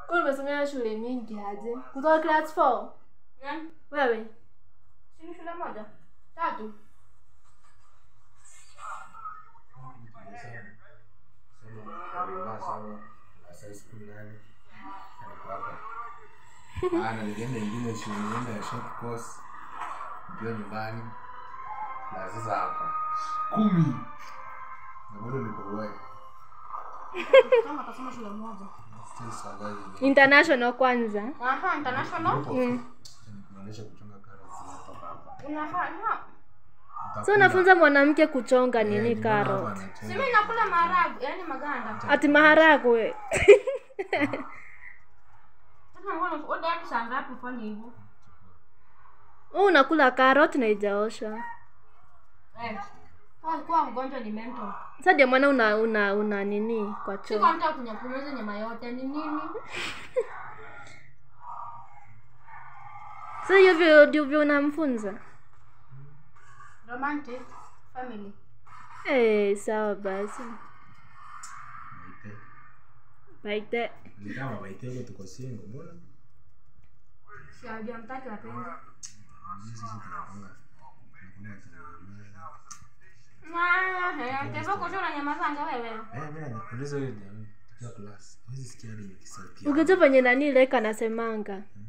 Kwa umesomea shule mingi aje? Kutoka class 4? Nani? Wewe? Si ni shule moja? Tatu. ana nilienda ingine shule nilienda ya short course ndio nyumbani na sasa hapa kumi na bado niko uwai Kama kasoma shule moja. still surviving International kwanza. Aha, international. kuonyesha kuchonga karoti hapa hapa Unafanya. So unafunza mwanamke kuchonga Eh, nini nimeona hapa karo? anachonga. Si mimi nakula maharagwe, yani maganda. Ati maharagwe. Sasa mbona oda hadi saa ngapi ufanye hivyo? Wewe unakula carrot na ijaoshwa. Eh. Kwa kuwa mgonjwa ni mental. Sasa ndio maana una una una nini kwa Si choo. kwa mtu kunya kumeza nyama yote ni nini? Sasa hiyo vyo ndio vyo unamfunza. Romantic family. Eh, sawa basi. Maite. Baite. Ni kama maite huko tuko single mbona Si ajua mtaki wapenzi. sisi tunapanga Ah, eh, tebo kushona nyama zanga wewe. Eh, mimi nakuuliza wewe ndio tukiwa class. Hizi sikia hadi nikisauti. Ukijua venye nani leka nasemanga. Mm.